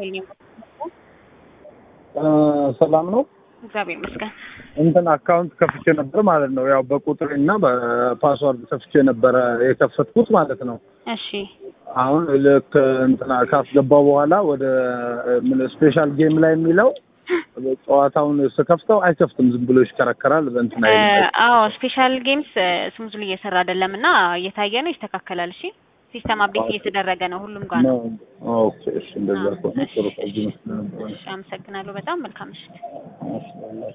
ራሄል ነኝ። ሰላም ነው። እግዚአብሔር ይመስገን። እንትን አካውንት ከፍቼ ነበር ማለት ነው። ያው በቁጥር እና በፓስዋርድ ከፍቼ ነበረ የከፈትኩት ማለት ነው። እሺ አሁን ልክ እንትና ካስገባው በኋላ ወደ ምን ስፔሻል ጌም ላይ የሚለው ጨዋታውን ስከፍተው አይከፍትም፣ ዝም ብሎ ይሽከረከራል። በእንትና እ፣ አዎ ስፔሻል ጌምስ ስሙዝሊ እየሰራ አይደለም እና እየታየ ነው፣ ይስተካከላል። እሺ ሲስተም አፕዴት እየተደረገ ነው ሁሉም ጋር ነው። ነው። ኦኬ እሺ፣ እንደዛ ከሆነ ጥሩ። ከዚህ መስሎኝ ነበር። እሺ አመሰግናለሁ በጣም መልካም ምሽት። እሺ